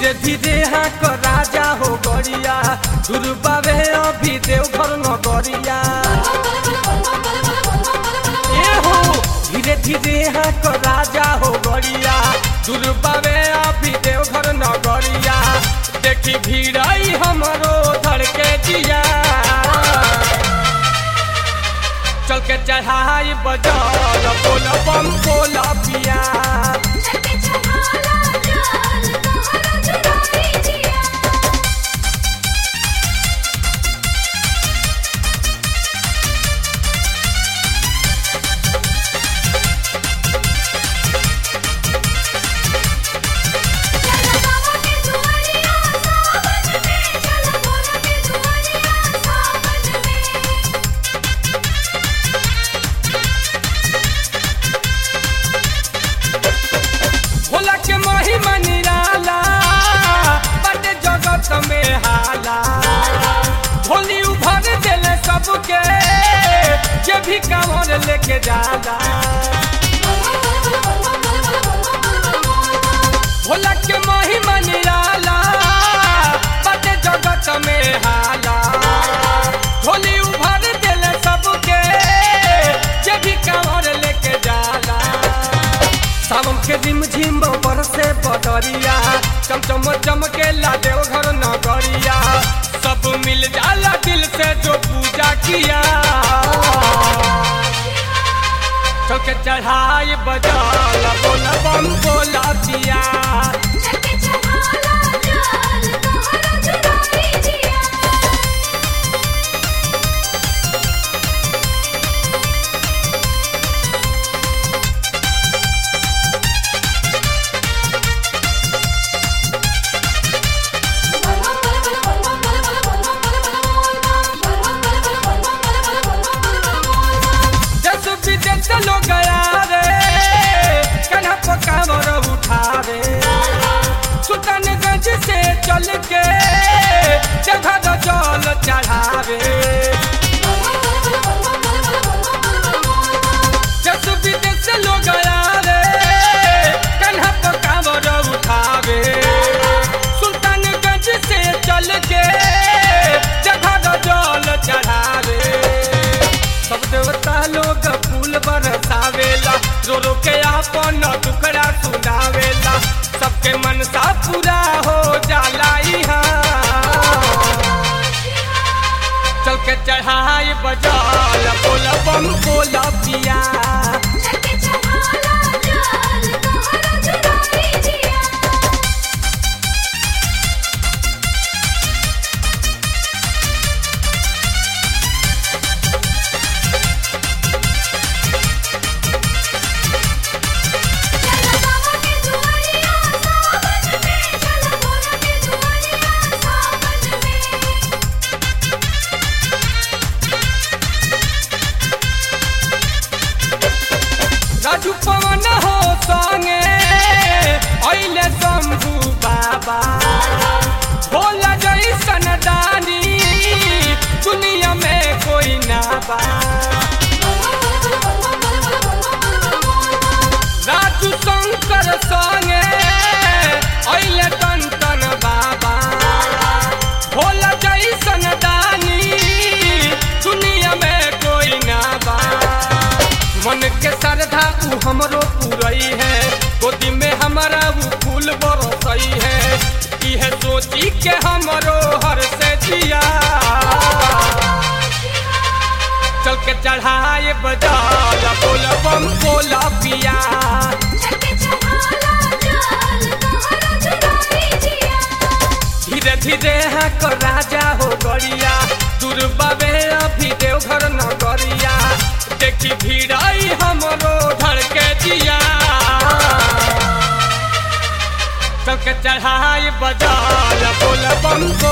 धीरे धीरे हाँ को राजा हो गरिया दुर्बावे अभी देवघर नगरिया ए हो धीरे धीरे हाँ को राजा हो गरिया दुर्बावे अभी देवघर नगरिया देखी भीड़ाई हमरो धड़के जिया चल के चढ़ाई बजल बोल बम बोल पिया चलके चढ़ाला जाल तोहरा जुदाई जिया चल बाबा के दुआरिया सावन में चल भोला के दुआरिया सावन में भोला के महिमा निराला बड़े जगत में हाला भोली उभर दिले सबके जे भी कांवर लेके जाला भोला के महिमा निराला बड़े जगत में हाला भोली उभर दिले सबके जे भी कांवर लेके जाला सावन के रिम झिम पर से बदरिया चमचम चमके ला देवघर नगरिया सब मिल जाला दिल से जो पूजा किया चल के चढ़ाई बजाला बोला बम बोला दिया चलके चढ़ाला जाल तोहरा जुदाई जिया जस विदेश लोग गया रे कन्हा पकावर उठावे सुल्तानगंज से चल के जगह जल चढ़ावे जस विदेश लोग गया रे कन्हा पकावर उठावे सुल्तानगंज से चल के जगह जल चढ़ावे सब देवता लोग फूल बरसावेला रो रो के आपन दुखड़ा सुनावेला सबके मनसा पूरा हो जाला इहाँ चल के चढ़ाई बजाल बोल बम बोल पिया चलके चढ़ाला जाल तोहरा जुदाई जिया चल बाबा के दुआरिया सावन में चल भोला के दुआरिया सावन में राजू पवन हो संगे अइले शंभू बाबा भोला जैसन दानी दुनिया में कोई ना बा राजू शंकर संगे अइले टन टन बाबा भोला जैसन दानी दुनिया में कोई ना बा मन के श्रद्धा ऊ हमरो पूरई है गोदी में हमारा ऊ फूल बरसई है इहे सोची के हमरो हर से जिया चल के चढ़ाए बजाला बोल बम बोला पिया चलके चढ़ाला जाल तोहरा जुदाई जिया धीरे धीरे हाँ को राजा हो गरिया दुर्बावे अभी देवघर नगरिया देखी भीड़ाई हमरो धड़के जिया चल के चढ़ाई बजाल बोल बम